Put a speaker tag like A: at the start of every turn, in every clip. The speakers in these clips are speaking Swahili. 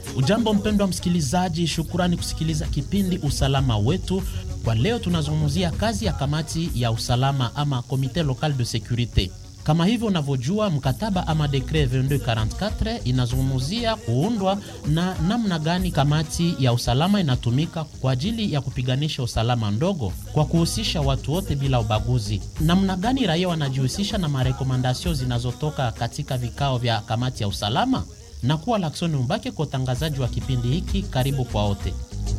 A: Ujambo mpendwa msikilizaji, shukurani kusikiliza kipindi usalama wetu. Kwa leo tunazungumzia kazi ya kamati ya usalama ama Comite Local de Securite. Kama hivyo unavyojua, mkataba ama dekret 2244 inazungumzia kuundwa na namna gani kamati ya usalama inatumika kwa ajili ya kupiganisha usalama ndogo kwa kuhusisha watu wote bila ubaguzi. Namna gani raia wanajihusisha na marekomandasio zinazotoka katika vikao vya kamati ya usalama na kuwa Laksoni Mbake kwa utangazaji wa kipindi hiki. Karibu kwa wote.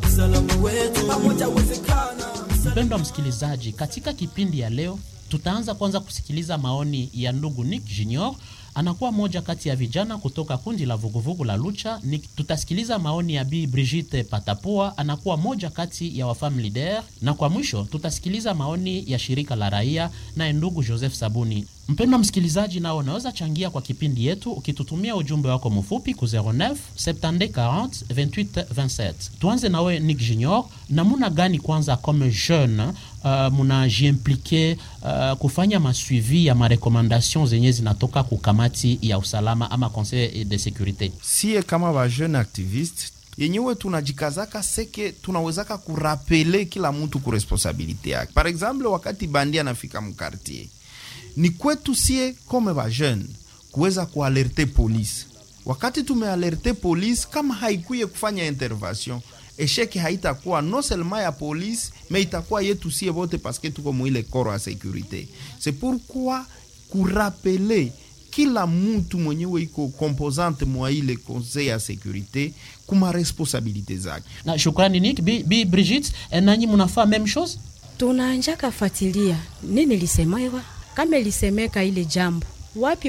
A: Mpendwa msikilizaji, katika kipindi ya leo tutaanza kwanza kusikiliza maoni ya ndugu Nick Junior, anakuwa moja kati ya vijana kutoka kundi la vuguvugu la Lucha. Nick, tutasikiliza maoni ya Bi Brigitte Patapua, anakuwa moja kati ya wafam leader, na kwa mwisho tutasikiliza maoni ya shirika la raia naye ndugu Joseph Sabuni. Mpendwa msikilizaji, nao unaweza changia kwa kipindi yetu ukitutumia ujumbe wako mfupi ku 09 70 40 28 27. Tuanze nawe Nick Junior, namuna gani kwanza comme jeune uh, munajiimplike uh, kufanya masuivi ya marekomandation zenye zinatoka ku kamati ya usalama ama conseil de securite?
B: Sie kama ba jeune activiste yenyewe tunajikazaka seke tunawezaka kurapele kila mtu ku responsabilite yake. Par exemple, wakati bandi anafika mkartier ni kwetu sie kome ba jeune kuweza kualerte polisi. Wakati tumealerte polisi, kama haikuye kufanya intervention, esheki haitakuwa no seulement ya polisi me itakuwa yetu sie bote, paske tuko mwile koro ya securite. C'est pourquoi kurapele kila mtu mwenyewe iko komposante mwa ile conseil ya securite kuma responsabilite zake.
A: Na shukrani Nick. Bi, Bi Brigitte, nanyi munafaa meme chose?
C: Tunaanjaka fatilia nini lisemewa kama lisemeka ile jambo wapi